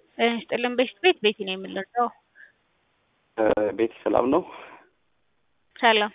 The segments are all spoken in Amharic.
ጤና ይስጥልን ቤት ቤት ቤቲ ነው የምንለው። ቤቲ ሰላም ነው? ሰላም።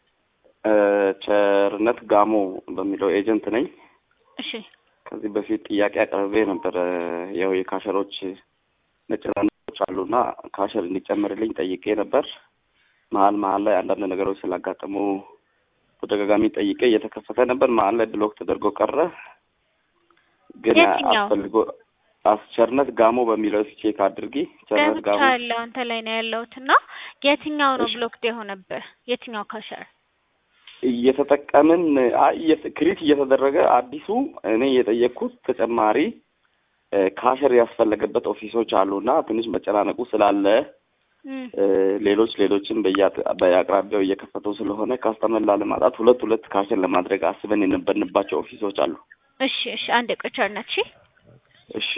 ቸርነት ጋሞ በሚለው ኤጀንት ነኝ። እሺ ከዚህ በፊት ጥያቄ አቅርቤ ነበረ። ያው የካሸሮች መጨናነቆች አሉና ካሸር እንዲጨመርልኝ ጠይቄ ነበር። መሀል መሀል ላይ አንዳንድ ነገሮች ስላጋጠሙ ተደጋጋሚ ጠይቄ እየተከፈተ ነበር። መሀል ላይ ብሎክ ተደርጎ ቀረ። ግን የትኛው? አስፈልጎ አስቸርነት ጋሞ በሚለው ቼክ አድርጊ። ቸርነት ገብቻ ጋሞ ያለው አንተ ላይ ነው ያለሁት እና የትኛው ነው እሺ። ብሎክድ የሆነብህ? የትኛው ካሸር? እየተጠቀምን አይ እየተ- ክሪት እየተደረገ አዲሱ እኔ የጠየቅኩት ተጨማሪ እ፣ ካሸር ያስፈለገበት ኦፊሶች አሉና ትንሽ መጨናነቁ ስላለ እም፣ እ፣ ሌሎች ሌሎችም በየአጥ- በየአቅራቢያው እየከፈቱ ስለሆነ ካስተመር ላለማጣት ሁለት ሁለት ካሸር ለማድረግ አስበን የነበርንባቸው ኦፊሶች አሉ። እሺ እሺ አንድ ቆይ ቸርነት እሺ እሺ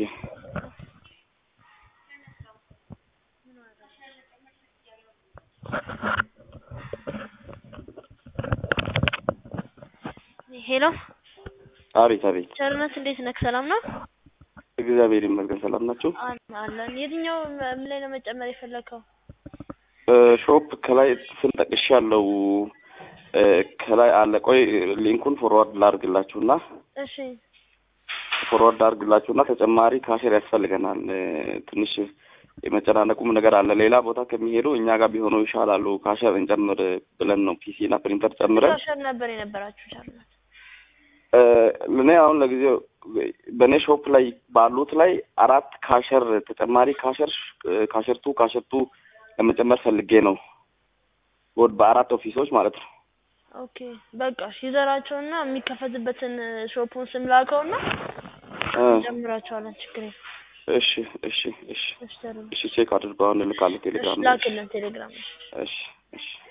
ሄሎ አቤት አቤት። ቸርነት እንዴት ነህ? ሰላም ነው እግዚአብሔር ይመስገን። ሰላም ናቸው። አን- አለን። የትኛው ምን ላይ ነው መጨመር የፈለግከው? ሾፕ ከላይ ስም ጠቅሼ ያለው ከላይ አለ። ቆይ ሊንኩን ፎርዋርድ ላድርግላችሁና እሺ ፎርዋርድ አድርግላችሁና ተጨማሪ ካሽር ያስፈልገናል። እ፣ ትንሽ የመጨናነቁም ነገር አለ። ሌላ ቦታ ከሚሄዱ እኛ ጋር ቢሆኑ ይሻላሉ። ካሸር እንጨምር ብለን ነው ፒሲ እና ፕሪንተር ጨምረን ካሸር ነበር የነበራችሁ ቸርነት? እ፣ እኔ አሁን ለጊዜው በእኔ ሾፕ ላይ ባሉት ላይ አራት ካሸር ተጨማሪ ካሸር ካሸርቱ ካሸርቱ ለመጨመር ፈልጌ ነው ወድ በአራት ኦፊሶች ማለት ነው። ኦኬ በቃ እሺ፣ ይዘራቸውና የሚከፈትበትን ሾፑን ስም ላከውና እ፣ እንጨምራቸዋለን። ችግር የለም። እሺ እሺ እሺ እሺ ቸርነት፣ እሺ ቼክ አድርገው አሁን እልካለሁ እሺ ቴሌግራም ላይ። ላክልን ቴሌግራም። እሺ እሺ